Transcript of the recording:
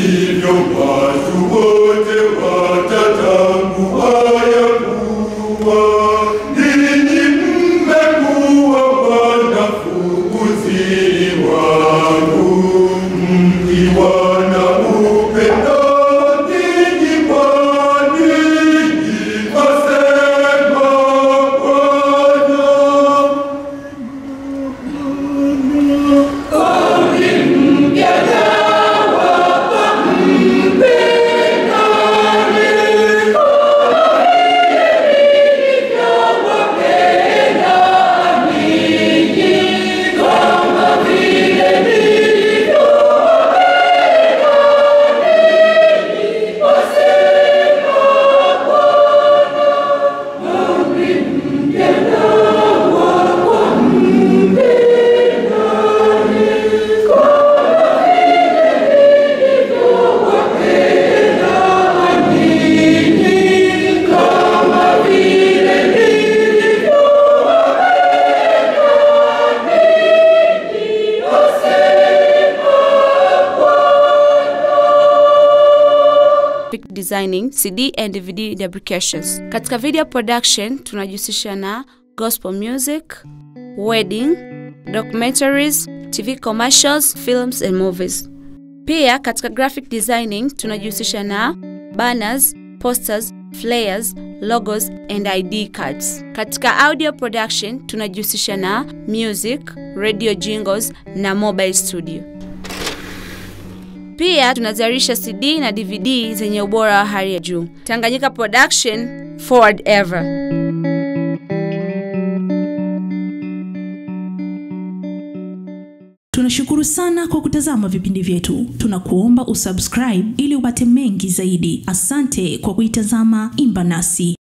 hivyo watu wote watatambua ya kuwa ninyi mmekuwa wanafunzi wangu, mkiwa na upendo ninyi kwa ninyi, asema Bwana. graphic designing, CD and DVD deprecations. Katika video production tunajihusisha na gospel music, wedding, documentaries, TV commercials, films and movies. Pia katika graphic designing tunajihusisha na banners, posters, flyers, logos and ID cards. Katika audio production tunajihusisha na music, radio jingles na mobile studio. Pia tunazalisha CD na DVD zenye ubora wa hali ya juu. Tanganyika Production, forward ever. Tunashukuru sana kwa kutazama vipindi vyetu. Tunakuomba usubscribe ili upate mengi zaidi. Asante kwa kuitazama Imba Nasi.